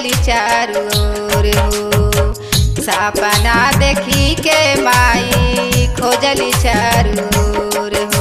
खोजली चारू ओर हो सपना देखी के माई खोजली चारू ओर हो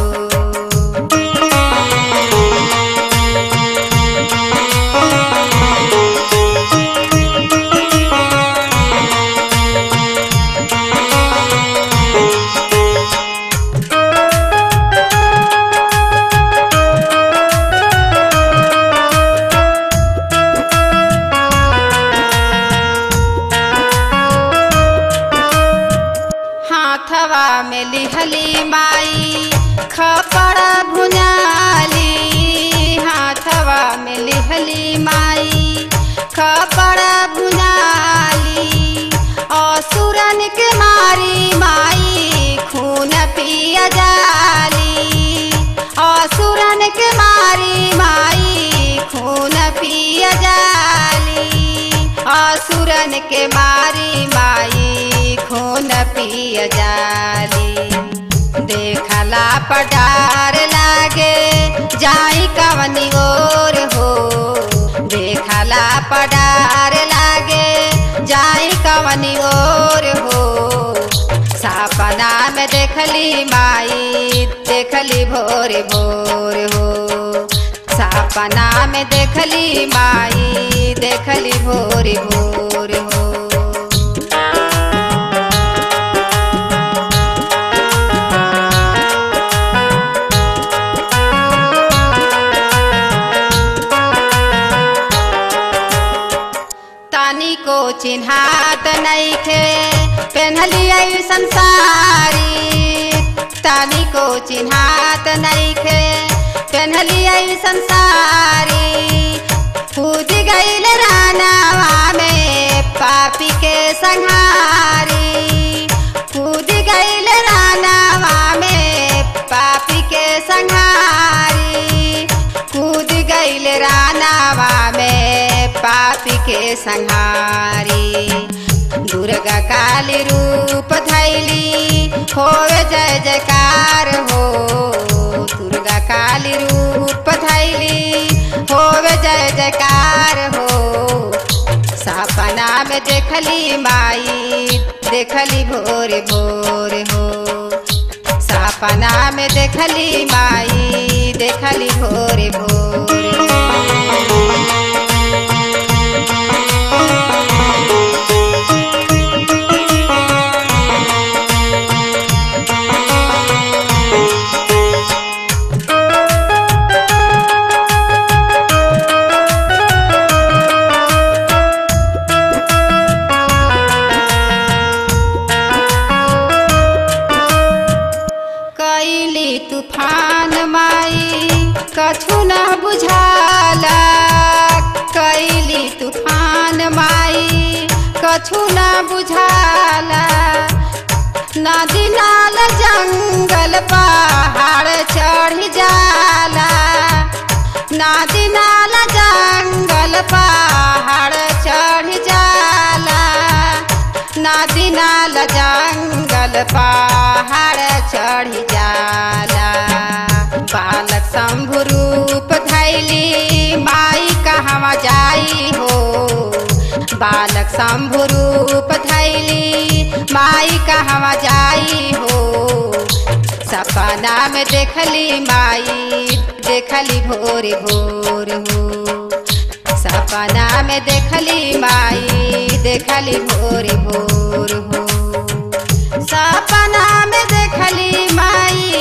हाथवा में लिहली माई खपड़ भुनाली हाथवा में लिहली माई खपड़ भुनाली असुरन के मारी माई खून पिया जाली असुरन के मारी माई खून पिया जाली असुरन के मारी माई खून पिय जाली देखला पडार लागे जाई कवनी ओर हो देखला पडार लागे जाई कवनी ओर हो सपना में देखली माई देखली भोर भोर हो सपना में देखली माई देखली भोर भोर हो तानी को चिन्हात नईखे पेन्हली ऐसन सारी तानी को चिन्हात नईखे पेन्हली ऐसन सारी कूद गईल रानावा में पापी के संहारी कूद गईल रानावा में पापी के संहारी कूद गईल रानावा में पापी के संहारी दुर्गा काली रूप धैली होवे जय जयकार हो दुर्गा काली रूप धैली होवे जय जयकार हो सपना में देखली माई देखली भोर भोर हो सपना में देखली माई देखली भोर भोर हो कैली तूफान माई कछु न बुझाला कैली तूफान माई कछु न बुझाला नदी नाल जंगल पहाड़ चढ़ जाला नदी नाल जंगल पहाड़ चढ़ जाला नदी नाल जंगल पहाड़ चढ़ जाला बालक शंभु रूप धैली माई कहवा जाई हो बालक शंभु रूप धैली माई कहवा जाई हो सपना में देखली माई देखली भोर भोर हो सपना में देखली माई देखली भोर भोर हो सपना में देखली माई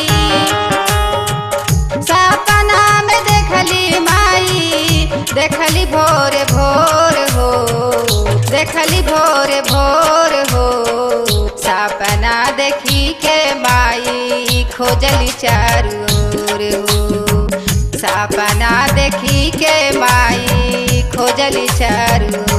सपना में देखली माई देखली भोर भोर हो देखली भोर भोर हो सपना देखी के माई खोजली चारू ओर हो सपना देखी के माई खोजली चारू